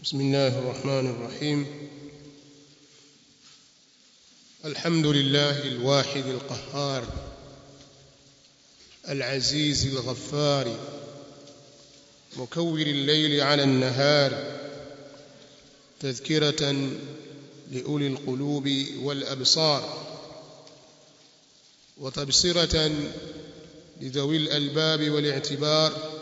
بسم الله الرحمن الرحيم الحمد لله الواحد القهار العزيز الغفار مكور الليل على النهار تذكرة لأولي القلوب والأبصار وتبصرة لذوي الألباب والاعتبار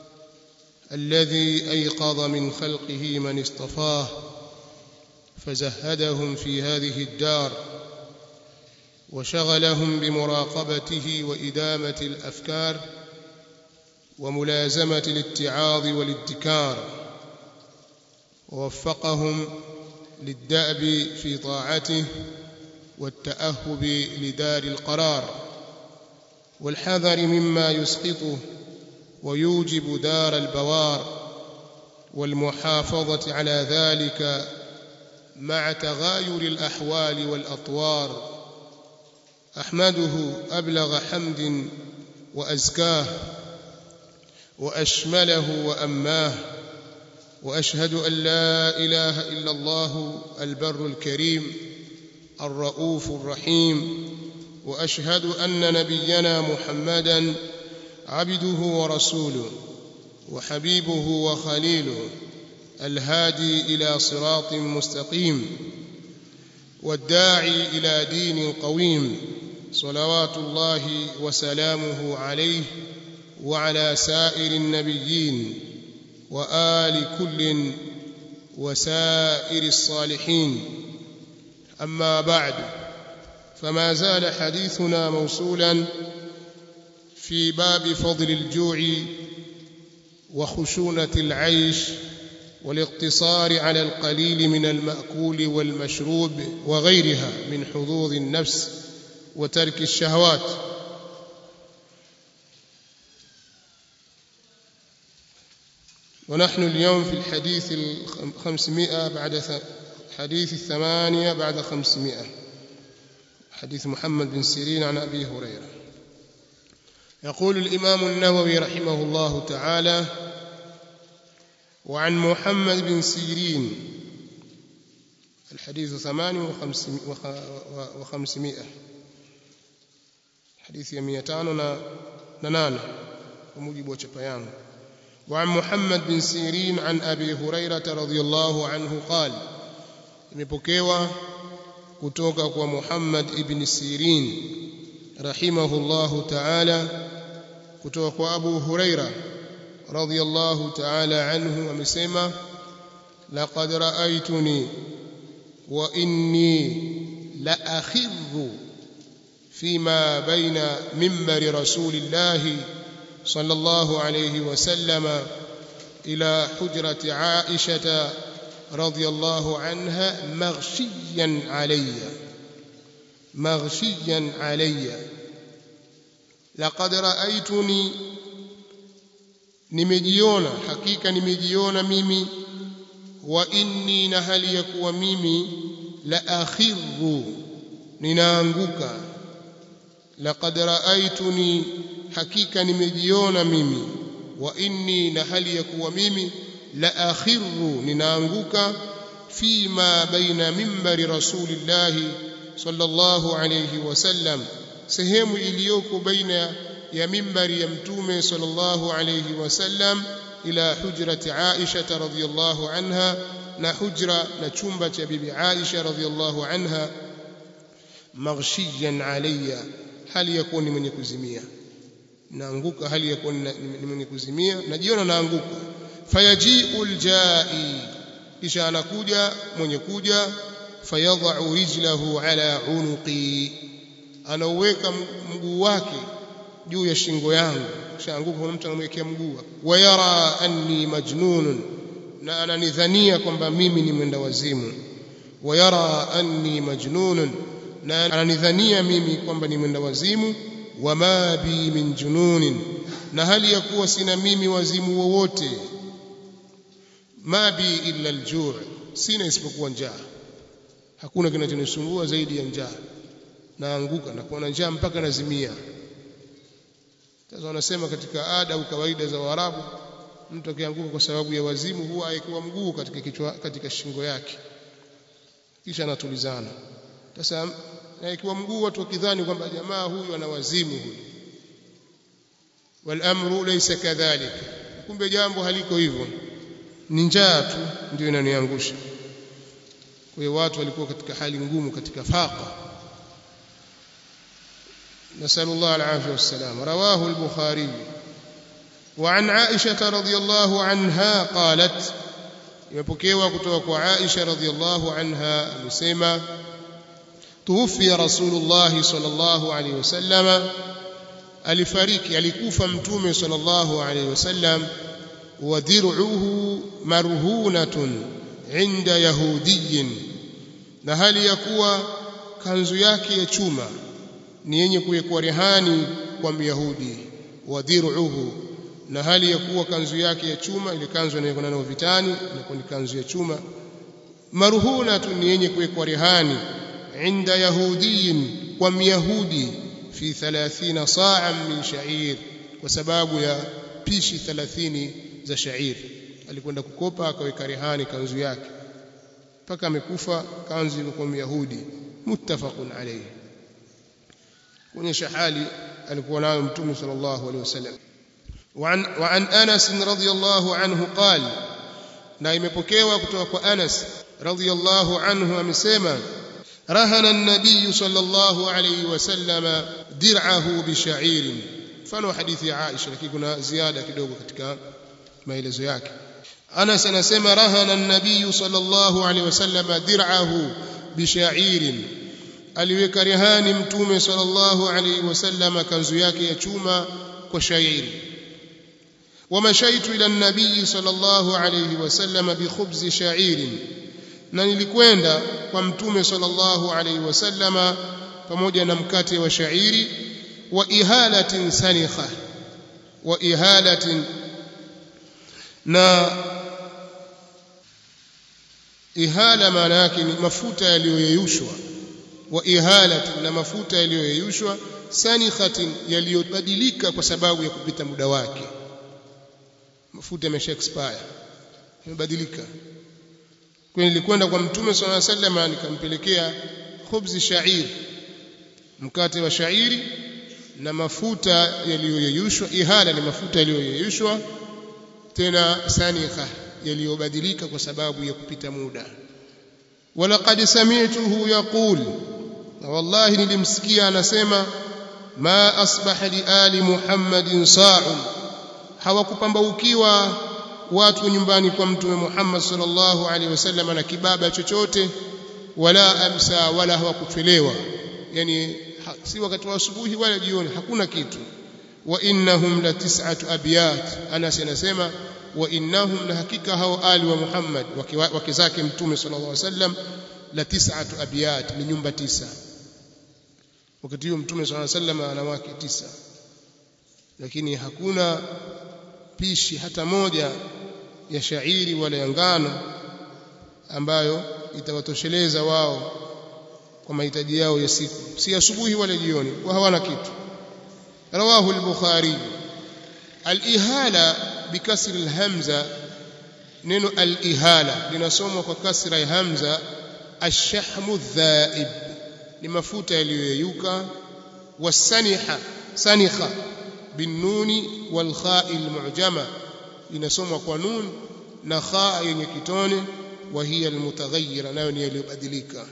الذي أيقظ من خلقه من اصطفاه فزهدهم في هذه الدار وشغلهم بمراقبته وإدامة الأفكار وملازمة الاتعاظ والادكار ووفقهم للدأب في طاعته والتأهب لدار القرار والحذر مما يسقطه ويوجب دار البوار والمحافظة على ذلك مع تغاير الأحوال والأطوار أحمده أبلغ حمد وأزكاه وأشمله وأماه وأشهد أن لا إله إلا الله البر الكريم الرؤوف الرحيم وأشهد أن نبينا محمدًا عبده ورسوله وحبيبه وخليله الهادي إلى صراط مستقيم والداعي إلى دين قويم صلوات الله وسلامه عليه وعلى سائر النبيين وآل كل وسائر الصالحين أما بعد فما زال حديثنا موصولا في باب فضل الجوع وخشونة العيش والاقتصار على القليل من المأكول والمشروب وغيرها من حظوظ النفس وترك الشهوات ونحن اليوم في الحديث الخمسمائة بعد حديث الثمانية بعد خمسمائة حديث محمد بن سيرين عن أبي هريرة يقول الإمام النووي رحمه الله تعالى وعن محمد بن سيرين الحديث ثمان وخمسمائة حديث يميتان ننان ومجيب وشبيان وعن محمد بن سيرين عن أبي هريرة رضي الله عنه قال imepokewa kutoka kwa Muhammad ibn Sirin rahimahullahu ta'ala kutoka kwa Abu Huraira radhiyallahu ta'ala anhu amesema laqad ra'aytuni wa inni la akhidhu فيما بين منبر رسول الله صلى الله عليه وسلم إلى حجرة عائشة رضي الله عنها مغشيا عليّ مغشيا علي لقد رأيتني nimejiona hakika nimejiona mimi wa inni na hali ya kuwa mimi la akhirru ninaanguka laqad raaituni hakika nimejiona mimi wa inni na hali ya kuwa mimi la akhirru ninaanguka fima baina mimbari rasulillahi sallallahu alayhi wasallam sehemu iliyoko baina ya mimbari ya mtume sallallahu alayhi wasallam ila hujrati Aisha radhiyallahu anha na hujra na chumba cha bibi Aisha radhiyallahu anha maghshiyan alayya hali ya kuwa ni mwenye kuzimia naanguka hali ya kuwa ni mwenye kuzimia najiona naanguka fayaji'ul jai kisha anakuja mwenye kuja fayadha'u rijlahu ala unuqi anauweka mguu wake juu ya shingo yangu shaanguka kuna mtu anamwekea mguu wayara anni majnunun na ananidhania kwamba mimi ni mwenda wazimu wayara anni majnunun na ananidhania mimi kwamba ni mwenda wazimu wama bi min jununin na hali ya kuwa sina mimi wazimu wowote ma bi illa aljuu sina isipokuwa njaa hakuna kinachonisumbua zaidi ya njaa naanguka na kuwa na njaa mpaka nazimia sasa wanasema katika ada au kawaida za Waarabu mtu akianguka kwa sababu ya wazimu huwa aekiwa mguu katika kichwa katika shingo yake kisha anatulizana sasa aekiwa mguu watu wakidhani kwamba jamaa huyu ana wazimu huyu walamru laysa kadhalik kumbe jambo haliko hivyo ni njaa tu ndio inaniangusha kwa hiyo watu walikuwa katika hali ngumu katika faqa نسأل الله العافية والسلام رواه البخاري وعن عائشة رضي الله عنها قالت يبكيوا كتوك عائشة رضي الله عنها مسيما توفي رسول الله صلى الله عليه وسلم alifariki alikufa mtume sallallahu alayhi wasallam wa dir'uhu marhunatun inda yahudiyin na hali ya kuwa kanzu yake ya chuma ni yenye kuwekwa rehani kwa myahudi wa dir'uhu na hali ya kuwa kanzu yake ya chuma ile kanzu inayokwenda nayo vitani inakuwa ni kanzu ya chuma marhunatun ni yenye kuwekwa rehani inda yahudiyin kwa myahudi fi 30 sa'an min sha'ir kwa sababu ya pishi 30 za sha'ir alikwenda kukopa akaweka rehani kanzu yake mpaka amekufa kanzu ilikuwa myahudi muttafaqun alayhi kuonyesha hali alikuwa nayo mtume sallallahu alayhi wasallam وعن وعن انس رضي الله عنه قال na imepokewa kutoka kwa Anas radhiyallahu anhu amesema rahana an-nabiy sallallahu alayhi wasallam dir'ahu bi sha'ir mfano hadithi ya Aisha lakini kuna ziada kidogo katika maelezo yake Anas anasema rahana an-nabiy sallallahu alayhi wasallam dir'ahu bi sha'ir aliweka rehani mtume sallallahu alayhi wasallam kanzu yake ya chuma kwa shairi ومشيت إلى النبي صلى الله عليه وسلم بخبز شعير na nilikwenda kwa mtume sallallahu alaihi wasallama pamoja na mkate wa shairi wa ihalatin sanikha wa ihalatin na ihala maana yake ni mafuta yaliyoyeyushwa wa ihalatin na mafuta yaliyoyeyushwa sanikhatin yaliyobadilika kwa sababu ya kupita muda wake mafuta yamesha expire yamebadilika kwa nilikwenda kwa mtume swalla sallam nikampelekea khubzi shair mkate wa shairi na mafuta yaliyoyeyushwa ihala ni mafuta yaliyoyeyushwa tena sanikha yaliyobadilika kwa sababu ya kupita muda walaqad sami'tuhu yaqul na wallahi nilimsikia anasema ma asbaha li ali muhammadin sa'un hawakupambaukiwa watu nyumbani kwa mtume Muhammad sallallahu alaihi wasallam na kibaba chochote wala amsa wala hawakuchelewa yani ha, si wakati wa asubuhi wala jioni hakuna kitu wa innahum la tis'atu abyat Anas anasema wa innahum na hakika hao ali wa Muhammad wake zake mtume sallallahu alaihi wasallam la tis'atu abyat ni nyumba tisa wakati huo mtume sallallahu alaihi wasallam ana wake tisa lakini hakuna pishi hata moja ya shairi wala ya ngano ambayo itawatosheleza wao kwa mahitaji yao ya siku si asubuhi wala jioni kwa hawana kitu rawahu al-bukhari al-ihala bikasri al-hamza neno al-ihala linasomwa kwa kasra ya hamza ash-shahmu dhaib ni mafuta yaliyoyeyuka wasaniha sanikha بالنون والخاء المعجمة inasomwa kwa nun na khaa yenye kitone وهي المتغيرة nayo ni iliyobadilika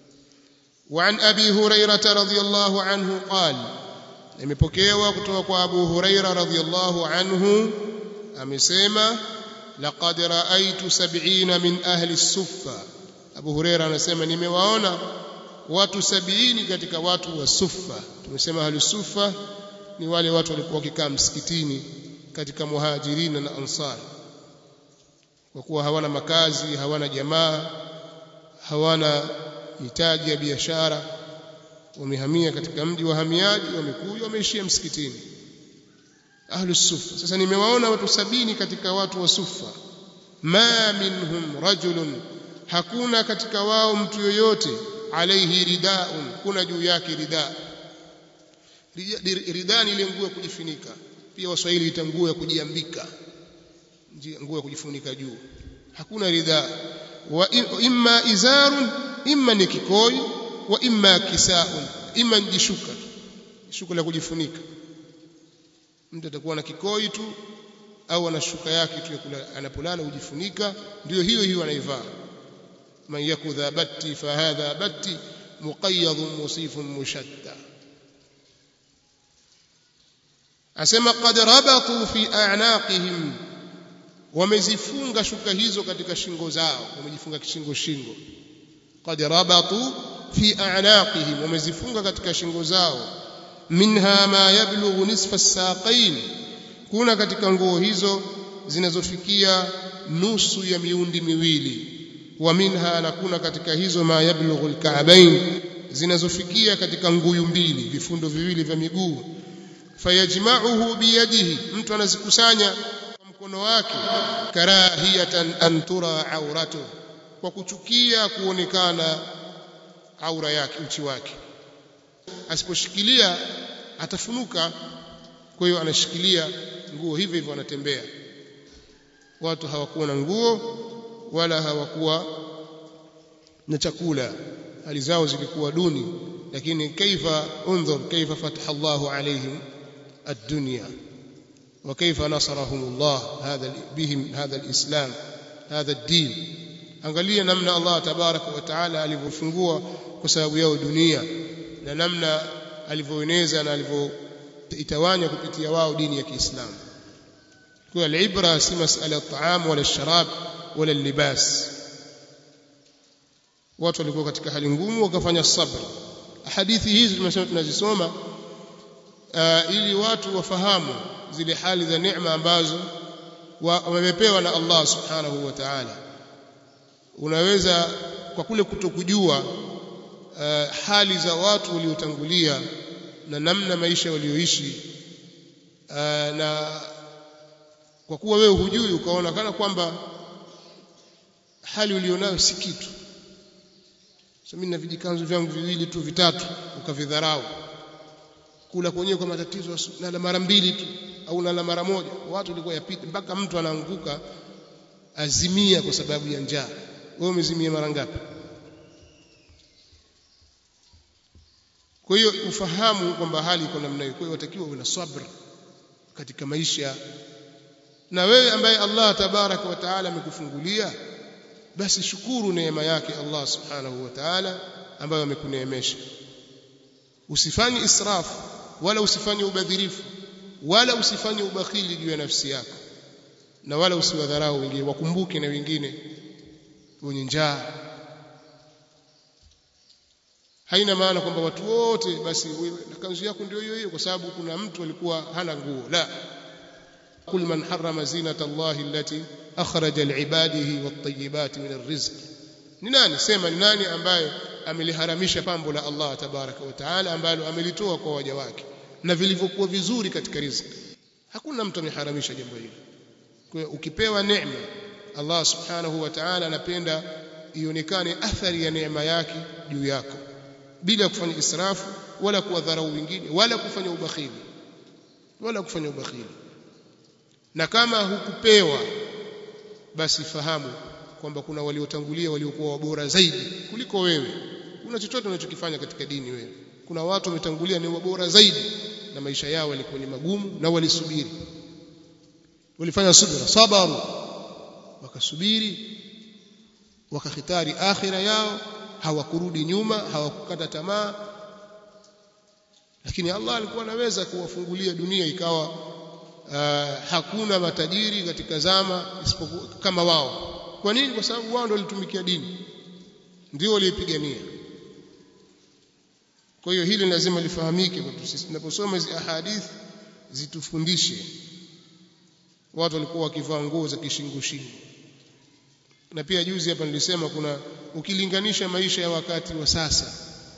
وعن أبي هريرة رضي الله عنه قال imepokewa kutoka kwa Abu Huraira radhiyallahu anhu amesema laqad ra'aytu 70 min ahli as-suffa Abu Huraira anasema nimewaona watu 70 katika watu wa Suffa tumesema ahli suffa ni wale watu walikuwa wakikaa msikitini katika muhajirina na ansar kwa kuwa hawana makazi hawana jamaa hawana mitaji ya biashara wamehamia katika mji wa hamiaji wamekuja wameishia msikitini ahlu sufa sasa nimewaona watu sabini katika watu wa sufa ma minhum rajulun hakuna katika wao mtu yoyote alaihi ridaun kuna juu yake ridaa ridani ile nguo ya kujifunika pia waswahili ita nguo ya kujiambika nguo ya kujifunika juu hakuna ridhaa wa imma izarun imma ni kikoi wa imma kisaun imma jishuka shuka la kujifunika mtu atakuwa na kikoi tu au ana shuka yake tu anapolala hujifunika ndio hiyo hiyo anaivaa man yakudha batti fahadha batti muqayyad musifun mushatta asema qad rabatu fi a'naqihim wamezifunga shuka hizo katika shingo zao wamejifunga kishingo shingo qad rabatu fi a'naqihim wamezifunga katika shingo zao minha ma yablughu nisfa as-saqain kuna katika nguo hizo zinazofikia nusu ya miundi miwili wa minha na kuna katika hizo ma yablughu al-ka'bain zinazofikia katika nguyu mbili vifundo viwili vya miguu fayajma'uhu biyadihi mtu anazikusanya kwa mkono wake karahiyatan an tura auratu kwa kuchukia kuonekana aura yake uchi wake asiposhikilia atafunuka kwa hiyo anashikilia nguo hivyo hivyo anatembea watu hawakuwa na nguo wala hawakuwa na chakula hali zao zilikuwa duni lakini kaifa undhur kaifa fataha Allahu alaihim الدنيا وكيف نصرهم الله هذا بهم هذا الإسلام هذا الدين angalia namna Allah tabaraka wa taala alivyofungua kwa sababu yao dunia na namna alivyoeneza na alivyoitawanya kupitia wao dini ya Kiislamu kwa alibra si masala ya taam wala sharab wala libas watu walikuwa katika hali ngumu wakafanya sabr hadithi hizi tumesema tunazisoma uh, ili watu wafahamu zile hali za neema ambazo wamepewa na Allah subhanahu wa ta'ala unaweza kwa kule kutokujua uh, hali za watu waliotangulia na namna maisha walioishi uh, na kwa kuwa wewe hujui ukaona kana kwamba hali ulionayo si kitu so mimi na vijikanzu vyangu viwili tu vitatu ukavidharau kula kwenyewe kwa matatizo nala mara mbili tu au nala mara moja watu walikuwa yapita mpaka mtu anaanguka azimia kwa sababu ya njaa wewe umezimia mara ngapi kwa hiyo ufahamu kwamba hali iko namna hiyo kwa hiyo watakiwa uwe na sabr katika maisha na wewe ambaye Allah tabaraka wa taala amekufungulia basi shukuru neema yake Allah subhanahu wa ta'ala ambayo amekuneemesha usifanye israfu wala usifanye ubadhirifu wala usifanye ubakhili juu ya nafsi yako na wala usiwadharau wengine wakumbuke na wengine wenye njaa haina maana kwamba watu wote basi na kanzu yako ndio hiyo hiyo kwa sababu kuna mtu alikuwa hana nguo la kul man harrama zinata allahi allati akhraja liibadihi wat-tayyibati min ar-rizq ni nani sema ni nani ambaye ameliharamisha pambo la Allah tabaraka wa taala ambalo amelitoa kwa waja wake na vilivyokuwa vizuri katika riziki hakuna mtu ameharamisha jambo hili kwa hiyo ukipewa neema Allah subhanahu wa ta'ala anapenda ionekane athari ya neema yake juu yako bila kufanya israfu wala kuwadharau wengine wala kufanya ubakhili wala kufanya ubakhili na kama hukupewa basi fahamu kwamba kuna waliotangulia waliokuwa wabora zaidi kuliko wewe kuna chochote unachokifanya katika dini wewe kuna watu wametangulia ni wabora zaidi na maisha yao yalikuwa ni magumu na walisubiri walifanya subira sabaru wakasubiri wakahitari akhira yao hawakurudi nyuma hawakukata tamaa lakini Allah alikuwa anaweza kuwafungulia dunia ikawa uh, hakuna matajiri katika zama isipokuwa kama wao kwa nini kwa sababu wao ndio walitumikia dini ndio waliipigania kwa hiyo hili lazima lifahamike kwetu sisi tunaposoma hizi ahadithi zitufundishe watu walikuwa wakivaa nguo za kishingo shingo na pia juzi hapa nilisema kuna ukilinganisha maisha ya wakati wa sasa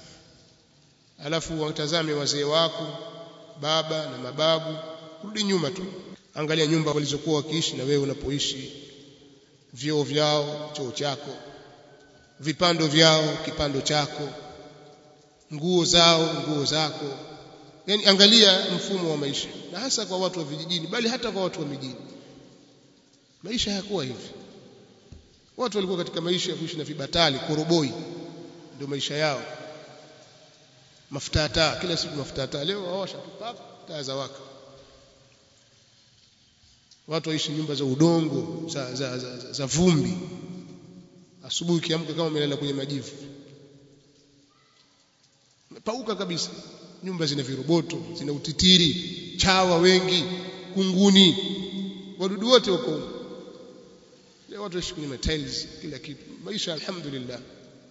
alafu watazame wazee wako baba na mababu rudi nyuma tu angalia nyumba walizokuwa wakiishi na wewe unapoishi vyoo vyao choo chako vipando vyao kipando chako nguo zao nguo zako yani angalia mfumo wa maisha na hasa kwa watu wa vijijini bali hata kwa watu wa mijini maisha hayakuwa hivi watu walikuwa katika maisha ya kuishi na vibatali koroboi ndio maisha yao mafuta taa kila siku mafuta taa leo waosha taa za waka watu waishi nyumba za udongo za, za, za, za, za vumbi asubuhi kiamka kama umelala kwenye majivu pauka kabisa nyumba zina viroboto zina utitiri chawa wengi kunguni wadudu wote wako leo watu waishi kwenye tiles kila kitu maisha alhamdulillah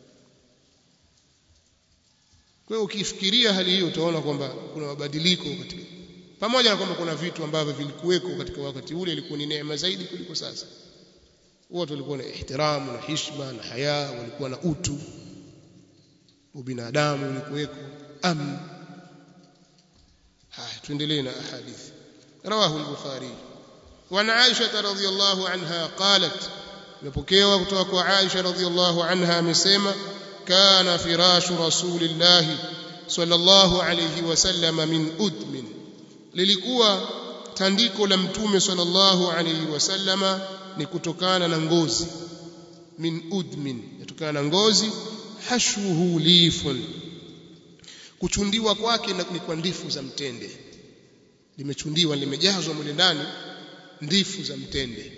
kwa hiyo ukifikiria hali hiyo utaona kwamba kuna mabadiliko katika pamoja na kwamba kuna vitu ambavyo vilikuweko katika wakati ule ilikuwa ni neema zaidi kuliko sasa watu walikuwa na ihtiramu na heshima na haya walikuwa na utu ubinadamu ulikuweko amn haya tuendelee na hadithi رواه البخاري وعن عائشة رضي الله عنها قالت مبكيوا kutoka عائشة رضي الله عنها amesema كان فراش رسول الله صلى الله عليه وسلم من أدم lilikuwa tandiko la mtume sallallahu alayhi wasallama ni kutokana na ngozi min udmin kutokana na ngozi hashwuhu lifun kuchundiwa kwake ni kwa ndifu za mtende limechundiwa limejazwa mle ndani ndifu za mtende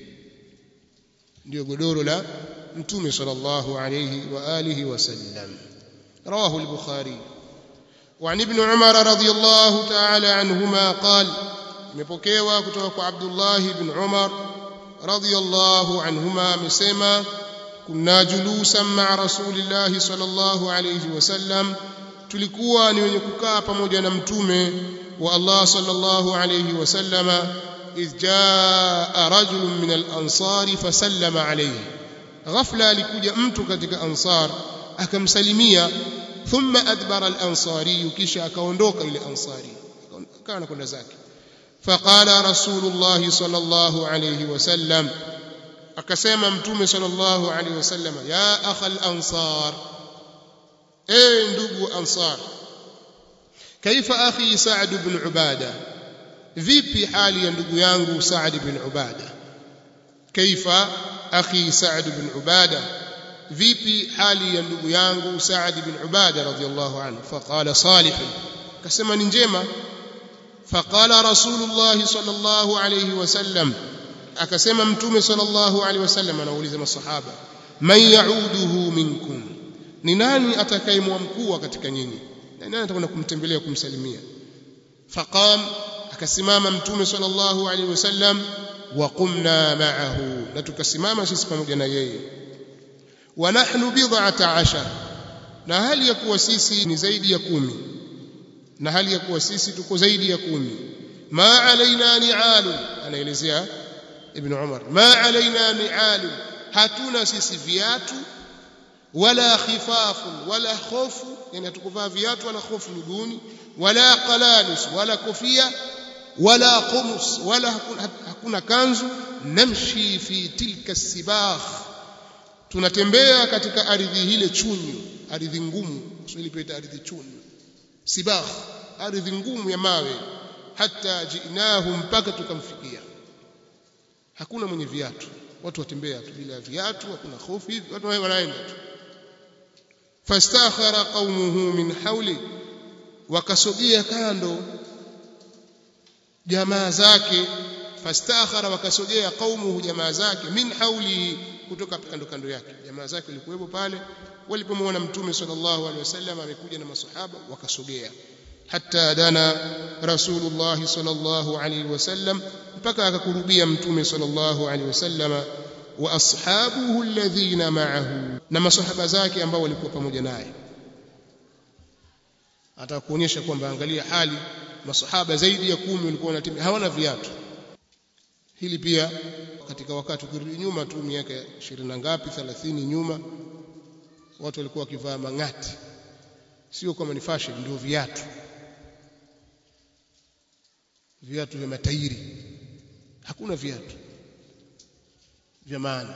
ndio godoro la mtume sallallahu alayhi wa alihi wasallam rawahu al-bukhari وعن ابن عمر رضي الله تعالى عنهما قال imepokewa kutoka kwa Abdullah ibn Umar radiyallahu anhuma amesema kunna julusan ma'a rasulillahi sallallahu alayhi wasallam tulikuwa ni wenye kukaa pamoja na mtume wa Allah sallallahu alayhi wasallama idh jaa rajulun min al-ansar fasallama alayhi ghafla alikuja mtu katika ansar akamsalimia thumma adbara al-ansari kisha akaondoka ile ansari akawa kwenda zake faqala rasulullah sallallahu alayhi wasallam akasema mtume sallallahu alayhi wasallam ya akhal ansar eh ndugu ansar kaifa akhi sa'd ibn ubada vipi hali ya ndugu yangu sa'd ibn ubada kaifa akhi sa'd ibn ubada vipi hali ya ndugu yangu Saad bin Ubada radhiyallahu anhu faqala salih akasema ni njema faqala rasulullah sallallahu alayhi wasallam akasema mtume sallallahu alayhi wasallam anauliza masahaba man yauduhu minkum ni nani atakayemwamkua katika nyinyi nani atakwenda kumtembelea kumsalimia faqam akasimama mtume sallallahu alayhi wasallam wa qumna ma'ahu na tukasimama sisi pamoja na yeye wa nahnu bid'ata ashar na hali ya kuwa sisi ni zaidi ya kumi na hali ya kuwa sisi tuko zaidi ya kumi ma alaina ni'alu anaelezea ibn umar ma alaina ni'alu hatuna sisi viatu wala khifafu wala khofu yani hatukuvaa viatu wala khofu miguuni wala qalanus wala kofia wala qumus wala hakuna, hakuna kanzu namshi fi tilka sibakh tunatembea katika ardhi ile chunyu ardhi ngumu Kiswahili pia ardhi chunyu sibakh ardhi ngumu ya mawe hata jinahu mpaka tukamfikia hakuna mwenye viatu watu watembea tu bila viatu hakuna hofu hivi watu wanaenda tu fastakhara qaumuhu min hawli wakasogea kando jamaa zake fastakhara wakasogea qaumuhu jamaa zake min hawli kutoka kando kando yake jamaa zake walikuwepo pale walipomwona mtume sallallahu alaihi wasallam amekuja na masahaba wakasogea hatta dana rasulullah sallallahu alaihi wasallam mpaka akakurubia mtume sallallahu alaihi wasallam wa ashabuhu alladhina ma'ahu na masahaba zake ambao walikuwa pamoja naye atakuonyesha kwamba angalia hali masahaba zaidi ya kumi walikuwa wanatembea hawana viatu hili pia katika wakati ukirudi nyuma tu miaka 20 na ngapi 30 nyuma watu walikuwa wakivaa mang'ati sio kama ni fashion ndio viatu viatu vya matairi hakuna viatu vya maana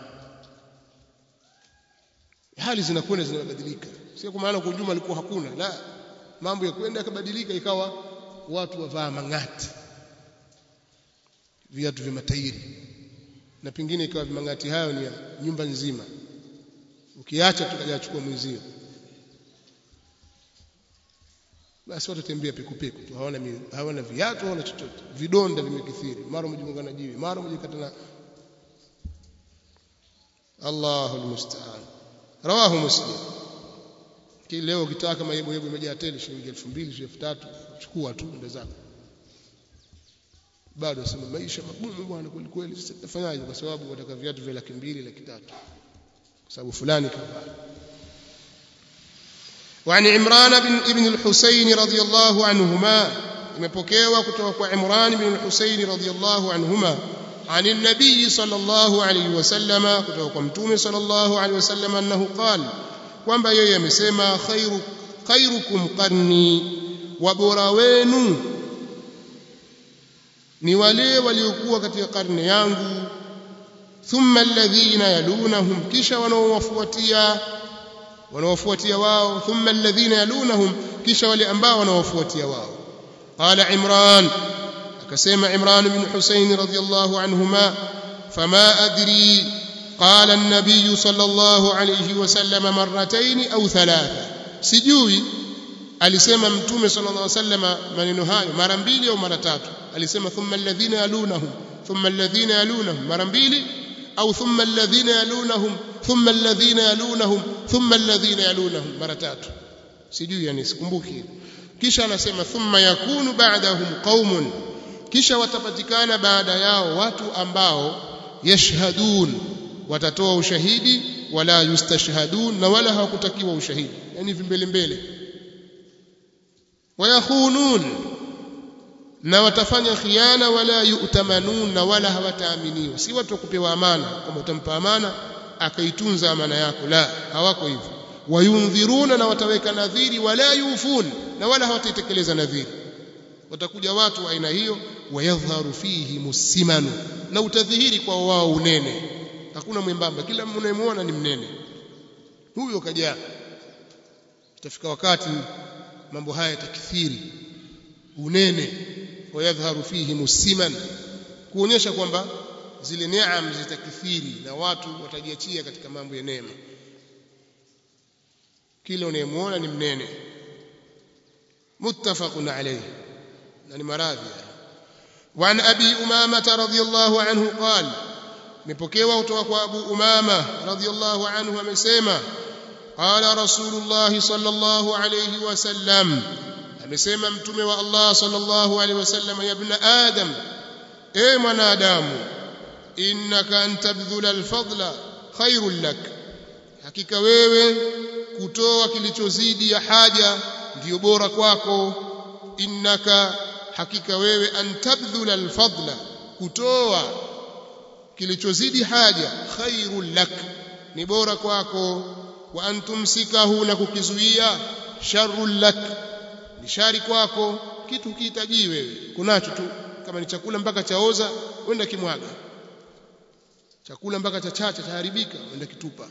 hali zinakwenda zinabadilika sio kwa maana kwa ujumla alikuwa hakuna la mambo ya kwenda yakabadilika ikawa watu wavaa mang'ati viatu vya matairi na pengine ikawa vimangati hayo ni ya nyumba nzima ukiacha tukaja chukua mwenzio basi watu tembea pekupeku tu hawana hawana viatu hawana chochote vidonda vimekithiri mara mjimunga na jiwe mara mjikata na Allahu almusta'an rawahu muslim leo ukitaka mayebo yebo imejaa tele shilingi 2000 3000 chukua tu ndio zako bado asema maisha magumu bwana kweli kweli sasa tutafanyaje kwa sababu wataka viatu vya laki mbili laki tatu kwa sababu fulani kavaa وعن عمران بن ابن الحسين رضي الله عنهما imepokewa kutoka kwa Imran bin Husayn radhiyallahu anhuma عن النبي صلى الله عليه وسلم kutoka kwa mtume صلى الله عليه وسلم annahu qala kwamba yeye amesema khairu khairukum qarni wa bora wenu ni wale waliokuwa katika karne yangu thumma alladhina yalunahum kisha wanaowafuatia wanaowafuatia wao thumma alladhina yalunahum kisha wale ambao wanaowafuatia wao qala imran akasema imran bin husayn radhiyallahu anhuma fama adri قال النبي صلى الله عليه وسلم مرتين أو ثلاثة سجوي alisema mtume sallallahu alaihi wasallam maneno hayo mara mbili au mara tatu alisema thumma alladhina yalunahum thumma alladhina yalunahum mara mbili au thumma alladhina yalunahum thumma alladhina yalunahum thumma alladhina yalunahum mara tatu sijui yani sikumbuki kisha anasema thumma yakunu ba'dahum qaumun kisha watapatikana baada yao watu ambao yashhadun watatoa ushahidi wala yustashhadun na wala hawakutakiwa ushahidi yani vimbele mbele wayakhunun na watafanya khiana wala yu'tamanun na wala hawataaminiwa si watu kupewa amana kama utampa amana akaitunza amana yako la hawako hivyo wayundhiruna na wataweka nadhiri wala yufun na wala hawataitekeleza nadhiri watakuja watu wa aina hiyo wayadhharu fihi musimanu na utadhihiri kwa wao unene hakuna mwembamba kila mnayemwona ni mnene huyo kajaa itafika wakati mambo haya yatakithiri unene wayadhharu fihi musiman kuonyesha kwamba zile neema zitakithiri na watu watajiachia katika mambo ya neema kila unayemuona ni mnene muttafaqun alayhi na ni maradhi وعن أبي أمامة رضي الله عنه قال مبكيوا kutoka أبو أمامة رضي الله عنه amesema قال رسول الله صلى الله عليه وسلم amesema mtume wa Allah sallallahu alaihi wasallam ya ibn adam e mwanadamu innaka antabdhula alfadla khairul lak hakika wewe kutoa kilichozidi ya haja ndiyo bora kwako innaka hakika wewe antabdhula alfadla kutoa kilichozidi haja khairul lak ni bora kwako wa antumsikahu na kukizuia sharrul lak ni shari kwako kitu kihitaji wewe kunacho tu kama ni chakula mpaka chaoza wenda kimwaga chakula mpaka cha chacha chaharibika wenda kitupa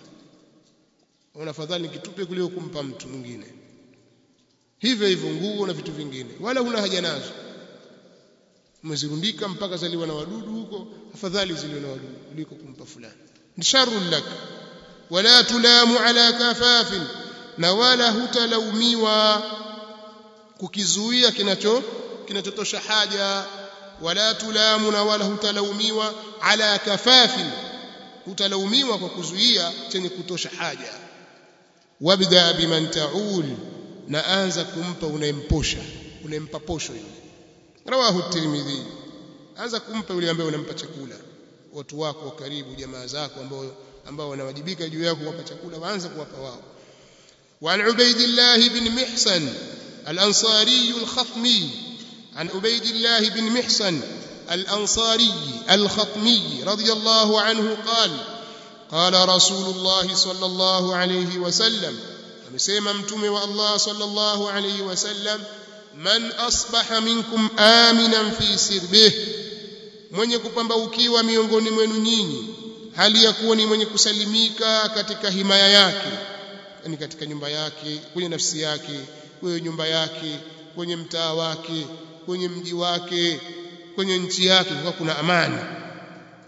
ona fadhali kitupe kuliko kumpa mtu mwingine hivyo hivyo nguo na vitu vingine wala huna haja nazo umezirundika mpaka zaliwa na wadudu huko afadhali ziliwe na wadudu kuliko kumpa fulani ni sharrul lak wala tulamu ala kafafin na wala hutalaumiwa kukizuia kinacho kinachotosha haja wala tulamu na wala hutalaumiwa ala kafafin hutalaumiwa kwa kuzuia chenye kutosha haja wabda biman taul na anza kumpa unayemposha unayempa posho yule rawahu tirmidhi anza kumpa yule ambaye unampa chakula watu wako wa karibu jamaa zako ambao ambao wanawajibika juu yako kuwapa chakula waanze kuwapa wao وعن عبيد الله بن محسن الأنصاري الخطمي عن عبيد الله بن محسن الأنصاري الخطمي رضي الله عنه قال قال رسول الله صلى الله عليه وسلم amesema mtume wa Allah sallallahu alayhi wasallam man asbaha minkum aminan fi sirbih mwenye kupambaukiwa miongoni mwenu nyinyi hali ya kuwa ni mwenye kusalimika katika himaya yake yani katika nyumba yake kwenye nafsi yake kwenye nyumba yake kwenye mtaa wake kwenye mji wake kwenye nchi yake kwa kuna amani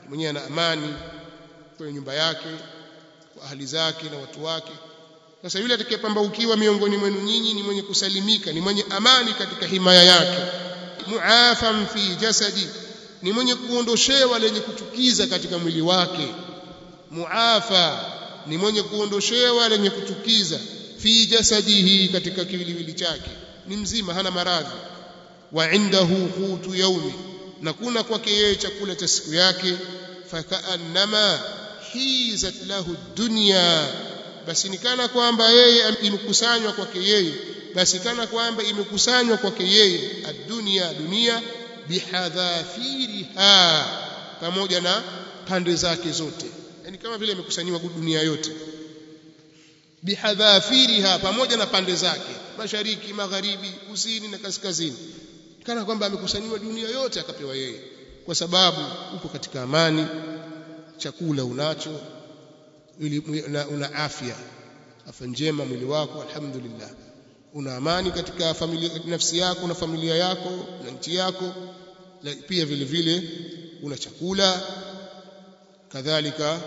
mwenyewe ana amani kwenye nyumba yake kwa ahli zake na watu wake sasa yule atakayepambaukiwa miongoni mwenu nyinyi ni mwenye kusalimika ni mwenye amani katika himaya yake muafam fi jasadi ni mwenye kuondoshewa lenye kuchukiza katika mwili wake muafa ni mwenye kuondoshewa lenye kuchukiza fi jasadihi katika kiwiliwili chake ni mzima hana maradhi wa indahu qutu yaumi na kuna kwake yeye chakula cha siku yake fakaannama hizat lahu dunya basi nikana kwamba yeye imekusanywa kwake yeye basi kana kwamba imekusanywa kwake yeye ad-dunya dunia bihadhafiriha pamoja na pande zake zote yani kama vile imekusanyiwa dunia yote bihadhafiriha pamoja na pande zake mashariki magharibi kusini na kaskazini kana kwamba amekusanyiwa dunia yote akapewa yeye kwa sababu uko katika amani chakula unacho ili una, una afya afya njema mwili wako alhamdulillah una amani katika familia nafsi yako na familia yako na nchi yako pia vile vile una chakula kadhalika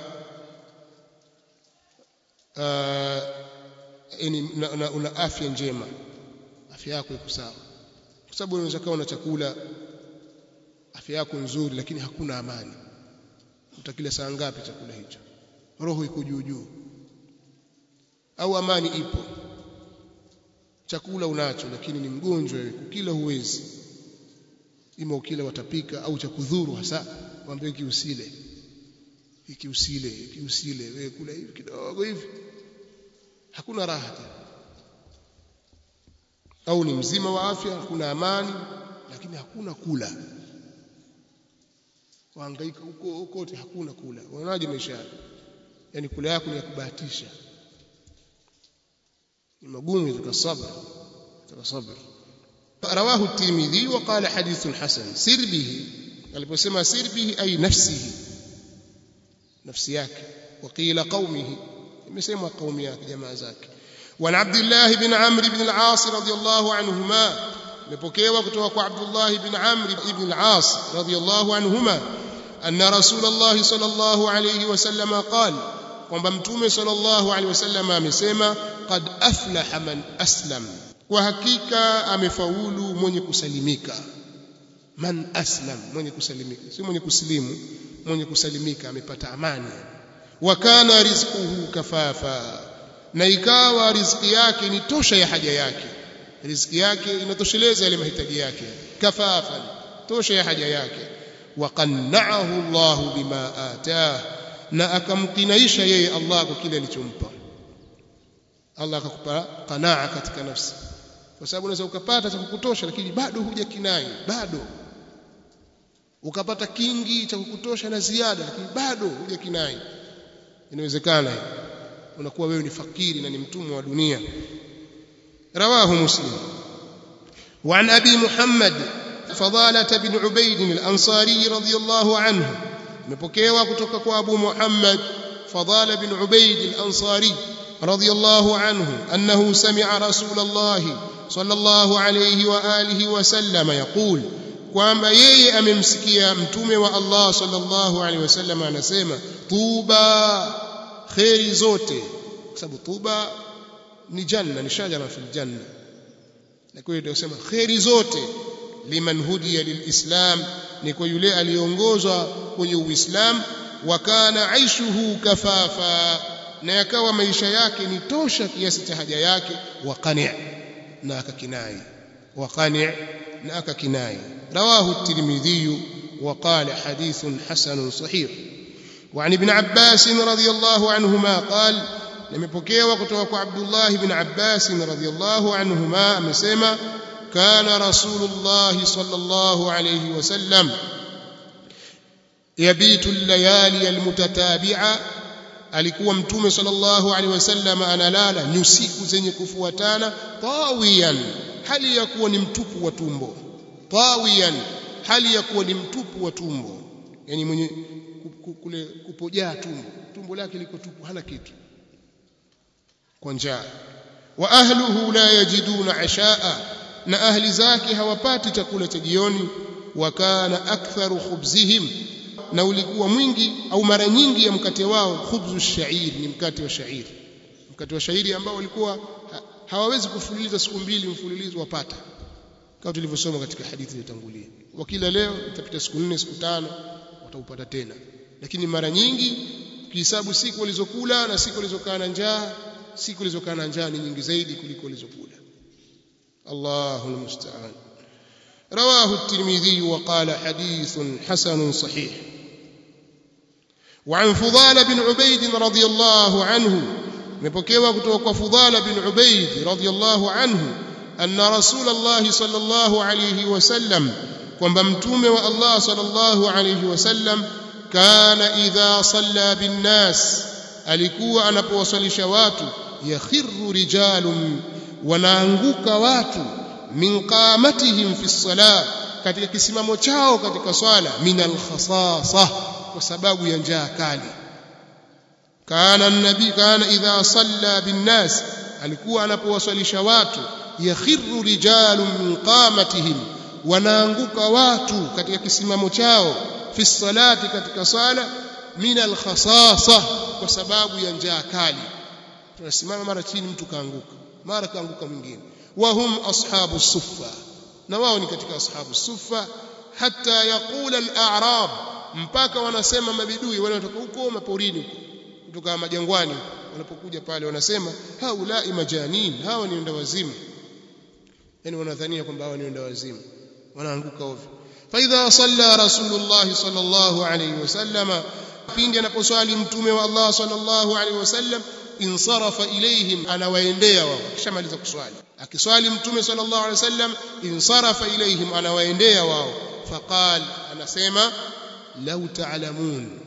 uh, yani una, una afya njema afya yako iko sawa kwa sababu unaweza kuwa una chakula afya yako nzuri lakini hakuna amani utakila saa ngapi chakula hicho roho iko juu juu au amani ipo chakula unacho lakini ni mgonjwa wewe kukila huwezi ima ukila watapika au cha kudhuru hasa waambie hiki usile hiki usile hiki usile wewe kula hivi kidogo hivi hakuna raha au ni mzima wa afya hakuna amani lakini hakuna kula wahangaika huko kote hakuna kula unaonaje maisha yako yani kula yako ni ya kubahatisha ni magumu katika sabr katika sabr رواه الترمذي وقال حديث حسن سر به aliposema sir bihi ay nafsihi nafsi yake وقيل قومه imesema qaumi yake jamaa zake وعن عبد الله بن عمرو بن العاص رضي الله عنهما imepokewa kutoka kwa Abdullah ibn Amr ibn al-As radiyallahu anhuma anna Rasulullah sallallahu alayhi wasallam qala kwamba mtume sallallahu alayhi wasallam amesema qad aflaha man aslam kwa hakika amefaulu mwenye kusalimika man aslam mwenye kusalimika si mwenye kusilimu mwenye kusalimika amepata amani wa kana rizquhu kafafa na ikawa riziki yake ni tosha ya haja yake riziki yake inatosheleza yale mahitaji yake kafafa tosha ya haja yake wa qanna'ahu Allah bima atah na akamkinaisha yeye Allah kwa kile alichompa Allah akakupa qanaa katika nafsi kwa sababu unaweza ukapata cha kukutosha lakini bado hujakinai bado ukapata kingi cha kukutosha na ziada lakini bado hujakinai inawezekana unakuwa wewe ni fakiri na ni mtumwa wa dunia رواه مسلم وعن أبي محمد فضالة بن عبيد الأنصاري رضي الله عنه مبكيوا كتوك أبو محمد فضال بن عبيد الأنصاري رضي الله عنه أنه سمع رسول الله صلى الله عليه وآله وسلم يقول kwamba yeye amemsikia mtume wa Allah sallallahu alaihi wasallam anasema tuba khairi zote kwa sababu tuba ni janna ni shajara fil janna na kwa hiyo tunasema khairi zote liman hudiya lilislam ni kwa yule aliyeongozwa kwenye uislamu wa kana aishuhu kafafa na yakawa maisha yake ni tosha kiasi cha haja yake wa qani' na akakinai wa qani' na akakinai rawahu at-tirmidhi wa qala hadithun hasanun sahih وعن ابن عباس رضي الله عنهما قال nimepokewa kutoka kwa Abdullah ibn Abbas radhiyallahu anhuma amesema kana rasulullah sallallahu alayhi wasallam yabitu al-layali al-mutatabi'a alikuwa mtume sallallahu alayhi wasallam analala nyusiku zenye kufuatana tawiyan hali ya kuwa ni mtupu wa tumbo tawiyan hali ya kuwa ni mtupu wa tumbo yani mwenye kule kupojaa tumbo tumbo lake liko tupu hana kitu kwa njaa wa ahluhu la yajiduna ashaa na ahli zake hawapati chakula cha jioni wa kana aktharu khubzihim na ulikuwa mwingi au mara nyingi ya mkate wao khubzu shair ni mkate wa shairi mkate wa shairi ambao walikuwa ha, hawawezi kufululiza siku mbili mfululizo wapata kama tulivyosoma katika hadithi iliyotangulia wakila leo itapita siku nne siku tano wataupata tena lakini mara nyingi ukihesabu siku walizokula na siku walizokaa na njaa siku walizokaa na njaa ni nyingi zaidi kuliko walizokula Allahu almusta'an رواه الترمذي وقال حديث حسن صحيح وعن فضال بن عبيد رضي الله عنه مبكيوا kutoka فضال بن عبيد رضي الله عنه أن رسول الله صلى الله عليه وسلم kwamba mtume wa Allah sallallahu alayhi wasallam kana idha salla bin nas alikuwa anapowasalisha watu yakhiru rijalun wanaanguka watu min qamatihim fi salah katika kisimamo chao katika swala min alkhasasa kwa sababu ya njaa kali kana nabii kana idha salla bin nas alikuwa anapowasalisha watu yakhiru rijalun min qamatihim wanaanguka watu katika kisimamo chao fi salati katika sala min alkhasasa kwa sababu ya njaa kali tunasimama mara chini mtu kaanguka mara kaanguka mwingine wahum ashabu suffa na wao ni katika ashabu suffa hata yaqula al-a'rab mpaka wanasema mabidui wale wanatoka huko maporini huko kutoka majangwani wanapokuja pale wanasema haulai majanin hawa ni wenda wazimu yani wanadhania kwamba hawa ni wenda wazimu wanaanguka ovyo فإذا صلى رسول الله صلى الله عليه وسلم pindi anaposwali mtume wa Allah sallallahu alaihi wasallam insarafa ilaihim anawaendea wao kishamaliza kuswali akiswali mtume sallallahu alaihi wasallam insarafa ilaihim anawaendea wao faqal anasema law ta'lamun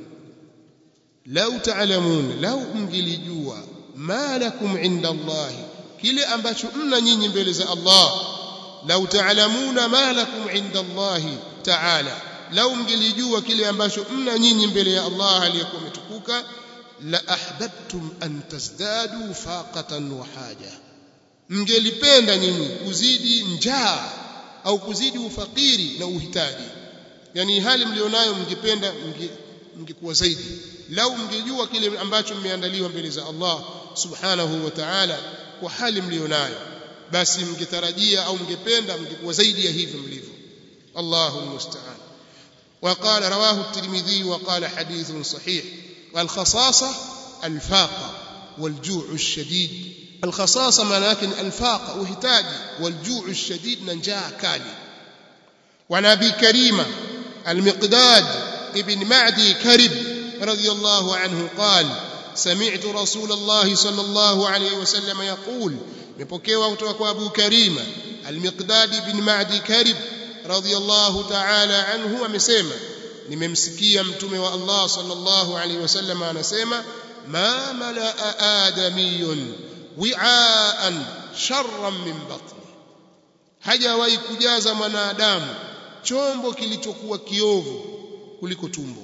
law ta'lamun law mngilijua ma lakum inda Allah kile ambacho mna nyinyi mbele za Allah law ta'lamuna ma lakum inda Allah ta'ala lau mngelijua kile ambacho mna nyinyi mbele ya Allah aliyekuwa umetukuka la ahbabtum an tazdadu faqatan wa haja mngelipenda nyinyi kuzidi njaa au kuzidi ufakiri na uhitaji yani hali mlionayo mngependa mngekuwa zaidi lau mngejua kile ambacho mmeandaliwa mbele za Allah subhanahu wa ta'ala kwa hali mlionayo basi mngetarajia au mngependa mngekuwa zaidi ya hivi mlivyo Allahu musta'an وقال رواه الترمذي وقال حديث صحيح والخصاصة الفاقة والجوع الشديد الخصاصة معناك الفاقة وهتاج والجوع الشديد ننجاع كالي وعن أبي كريمة المقداد ابن معدي كرب رضي الله عنه قال سمعت رسول الله صلى الله عليه وسلم يقول مبكيوا kutoka أبو كريمة المقداد بن معدي كرب radhiyallahu ta'ala anhu amesema nimemsikia mtume wa Allah sallallahu alaihi wasallam anasema ma malaa adamiyun wi'aan sharran min batni hajawahi kujaza mwanadamu chombo kilichokuwa kiovu kuliko tumbo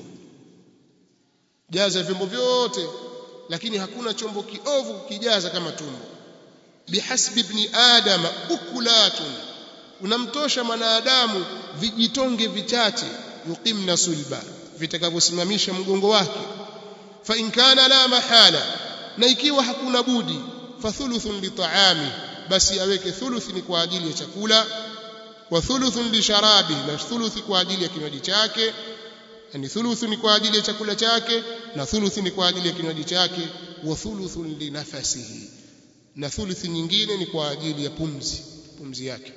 jaza vyombo vyote lakini hakuna chombo kiovu kukijaza kama tumbo bihasbi ibn adama ukulatun unamtosha mwanadamu vijitonge vichache yuqimna sulba vitakavyosimamisha mgongo wake fa in kana la mahala na ikiwa hakuna budi fa thuluthun li ta'ami basi aweke thuluthi ni kwa ajili ya chakula wa thuluthun li sharabi na thuluthi kwa ajili ya kinywaji chake yani thuluthu ni kwa ajili ya chakula chake na thuluthi ni kwa ajili ya kinywaji chake wa thuluthun li nafasihi na thuluthi nyingine ni kwa ajili ya pumzi pumzi yake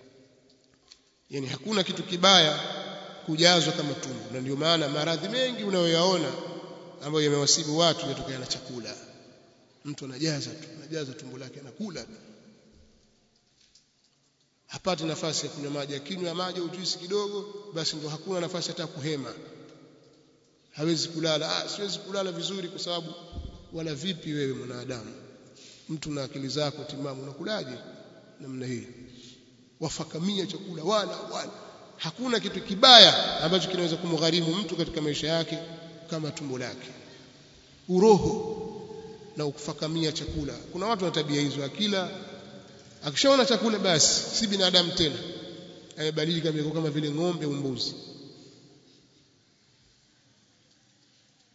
yani hakuna kitu kibaya kujazwa kama tumbo na ndio maana maradhi mengi unayoyaona ambayo yamewasibu watu yatokana na chakula mtu anajaza tu anajaza tumbo lake anakula tu hapati nafasi ya kunywa maji akinywa maji au juisi kidogo basi ndio hakuna nafasi hata kuhema hawezi kulala ah siwezi kulala vizuri kwa sababu wala vipi wewe mwanadamu mtu na akili zako timamu unakulaje namna hii wafakamia chakula wala wala hakuna kitu kibaya ambacho kinaweza kumgharimu mtu katika maisha yake kama tumbo lake uroho na kufakamia chakula kuna watu wana tabia hizo akila akishaona chakula basi si binadamu tena amebadilika kama vile ng'ombe au mbuzi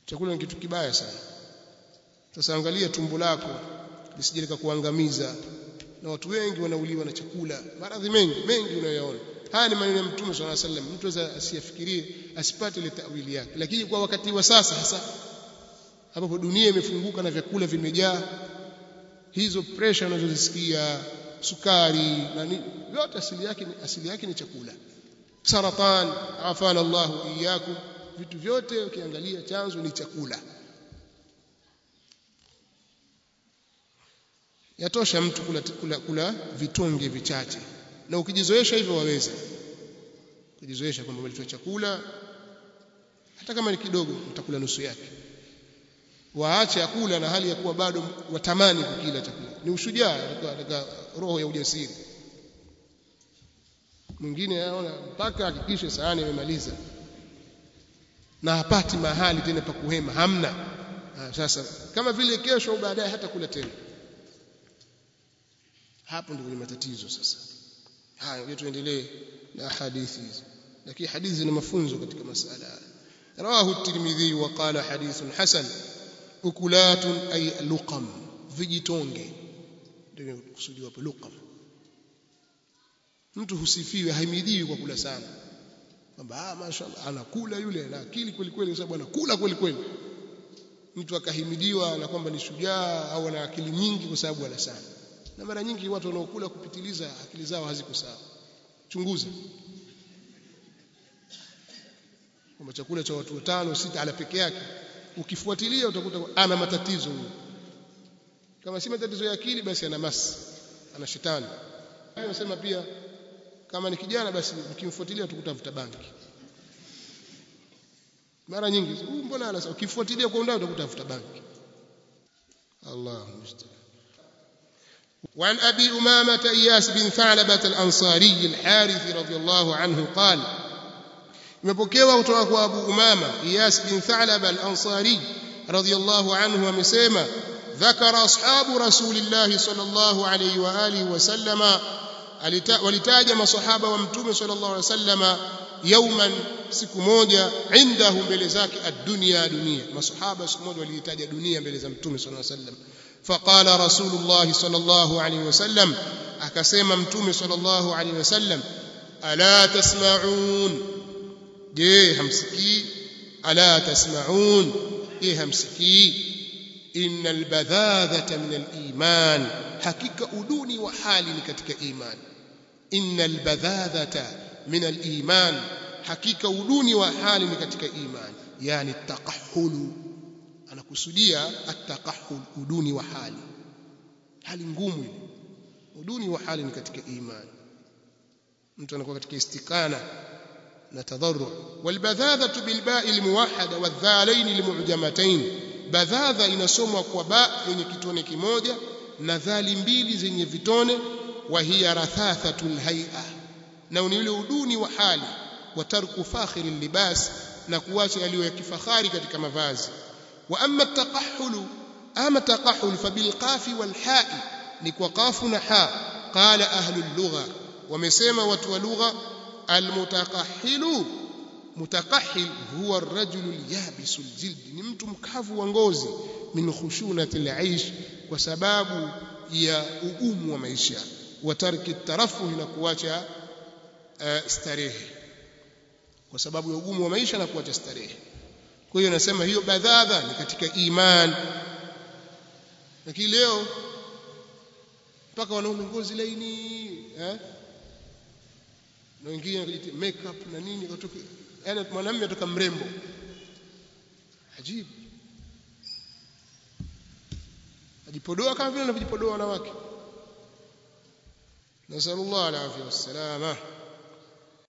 chakula ni kitu kibaya sana sasa angalia tumbo lako lisije likakuangamiza na watu wengi wanauliwa na chakula maradhi mengi mengi unayoyaona haya ni maneno ya mtume swalla sallam mtu aweza asiyafikirie asipate ile tawili yake lakini kwa wakati wa sasa hasa ambapo dunia imefunguka na vyakula vimejaa hizo pressure unazozisikia sukari na nini yote asili yake ni asili yake ni chakula saratan afana Allahu iyyakum vitu vyote ukiangalia chanzo ni chakula yatosha mtu kula, kula, kula vitonge vichache na ukijizoesha hivyo waweza kujizoesha kwamba umelitoa chakula hata kama ni kidogo utakula nusu yake waache akula na hali ya kuwa bado watamani kukila chakula ni ushujaa katika roho ya ujasiri mwingine anaona mpaka hakikishe sahani imemaliza na hapati mahali tena pa kuhema hamna ha, sasa kama vile kesho au baadaye hata kula tena hapo ndio matatizo sasa haya ngoja tuendelee na hadithi hizi lakini hadithi zina mafunzo katika masala haya rawahu at-tirmidhi wa qala hadithun hasan ukulatun ay luqam vijitonge ndio kusudiwa hapo luqam mtu husifiwe haimidiwi kwa kula sana kwamba ah mashaallah anakula yule ana akili kweli kweli sababu anakula kweli kweli mtu akahimidiwa na kwamba ni shujaa au ana akili nyingi kwa sababu ana sana na mara nyingi watu wanaokula kupitiliza akili zao haziko sawa chunguza kwamba chakula cha watu watano sita ala peke yake ukifuatilia utakuta ana matatizo huyo kama si matatizo ya akili basi ana masi ana shetani anasema pia kama ni kijana basi ukimfuatilia tukutafuta banki mara nyingi huyu mbona ana ukifuatilia kwa undani utakutafuta banki Allah musta'an وعن أبي أمامة إياس بن ثعلبة الأنصاري الحارث رضي الله عنه قال imepokewa kutoka kwa Abu Umama Iyas bin Thalaba al-Ansari radiyallahu anhu amesema dhakara ashabu rasulillahi sallallahu alayhi wa alihi wa sallama walitaja masahaba wa mtume sallallahu alayhi wasallama yauman siku moja indahu mbele zake ad-dunya dunia masahaba siku moja walitaja dunia mbele za mtume sallallahu alayhi wasallam faqala rasulullah sallallahu alayhi wasallam akasema mtume sallallahu alayhi wasallam ala tasma'un je hamsikii ala tasma'un je hamsikii innal badhadhata min al-iman hakika uduni wa hali ni katika iman innal badhadhata min al-iman hakika uduni wa hali ni katika iman yani taqahhulu anakusudia at-taqahhul uduni wa hali hali ngumu ile uduni wa hali ni katika iman mtu anakuwa katika istikana na tadharru walbadhadhatu bilba'i almuwahhada wadhalain almu'jamatayn badhadha inasomwa kwa ba yenye kitone kimoja na dhali mbili zenye vitone wa hiya rathathatul hay'a na ni ule uduni wa hali wa tarku fakhiri libas na kuacha yaliyo ya kifahari katika mavazi wa amma taqahhulu ama taqahhul fabilqafi walha'i ni kwa qafu na ha qala ahlul lugha wamesema watu wa lugha almutakahhilu mutakahhil huwa ar-rajulu al-yabisu al-jild ni mtu mkavu wa ngozi min khushunati al-aish kwa sababu ya ugumu wa maisha wa tarki tarafuh na kuacha uh, starehe kwa sababu ya ugumu wa maisha na kuacha starehe kwa hiyo nasema hiyo badhadha ni katika iman lakini leo mpaka wanaume ngozi laini eh na wengine wanajitia makeup na nini kutoka yani mwanamume atoka mrembo ajibu ajipodoa kama vile anavyojipodoa wanawake nasallallahu alaihi wasallam